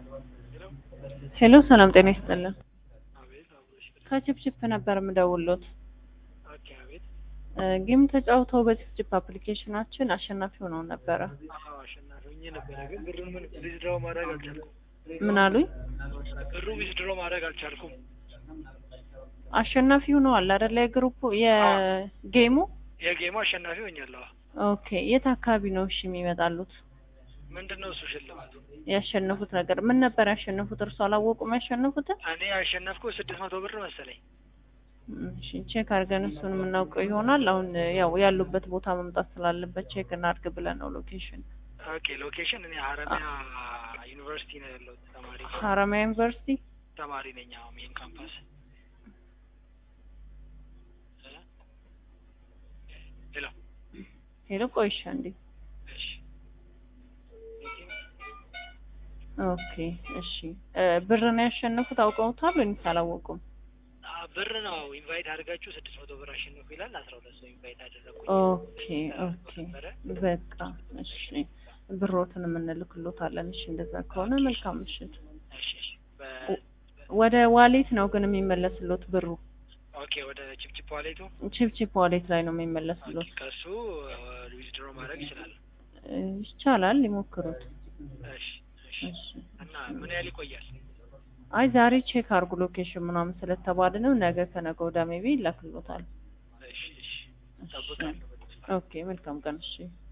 ሄሎ ሰላም ጤና ይስጥልን። አቤት አብሮሽ ከቺፕቺፕ ነበር የምደውሎት። ኦኬ አቤት ጌም ተጫውተው በቺፕቺፕ አፕሊኬሽናችን አሸናፊ ሆነው ነበረ። አዎ አሸናፊ ሆኜ ነበረ ግን ብሩን ምን ዊዝድሮ ማድረግ አልቻልኩም ምን አሉኝ? ብሩ ዊዝድሮ ማድረግ አልቻልኩም አሸናፊ ሆነዋል አይደለ? የግሩፑ የጌሙ የጌሙ አሸናፊ ሆኛለሁ ኦኬ። የት አካባቢ ነው እሺ የሚመጣሉት? ምንድን ነው እሱ ሽልማቱ ያሸነፉት ነገር ምን ነበር ያሸነፉት? እርሱ አላወቁም ያሸነፉትን? እኔ ያሸነፍኩ ስድስት መቶ ብር መሰለኝ እሺ ቼክ አድርገን እሱን የምናውቀው ይሆናል። አሁን ያው ያሉበት ቦታ መምጣት ስላለበት ቼክ እናድርግ ብለን ነው ሎኬሽን ኦኬ ሎኬሽን እኔ ሀረሚያ ዩኒቨርሲቲ ነው ያለሁት ተማሪ ሀረማያ ዩኒቨርሲቲ ተማሪ ነኝ አሁን ሜን ካምፓስ ሄሎ ሄሎ ቆይሻ እንዴ እሺ ኦኬ እሺ እ ብር ነው ያሸነፉት አውቀውታል ወይስ አላወቁም? አ ብር ነው ኢንቫይት አድርጋችሁ ስድስት መቶ ብር አሸንፉ ይላል አስራ ሁለት ሰው ኢንቫይት አደረኩኝ ኦኬ ኦኬ በቃ እሺ ብሮትን የምንልክሎታለን። እሺ እንደዛ ከሆነ መልካም ምሽት። እሺ እሺ በ- ወደ ዋሌት ነው ግን የሚመለስሎት ብሩ ኦኬ ወደ ቺፕቺፕ ዋሌቱ ቺፕቺፕ ዋሌት ላይ ነው የሚመለስሎት። ከሱ ዊዝድሮ ማድረግ ይችላል እ ይቻላል ይሞክሩት። እሺ እሺ እሺ እና ምን ያህል ይቆያል አይ ዛሬ ቼክ አድርጉ ሎኬሽን ምናምን ስለተባለ ነው። ነገ ከነገ ወዲያ ሜቢ ይላክሎታል። እሺ እሺ እጠብቃለሁ በተስፋ ኦኬ መልካም ቀን እሺ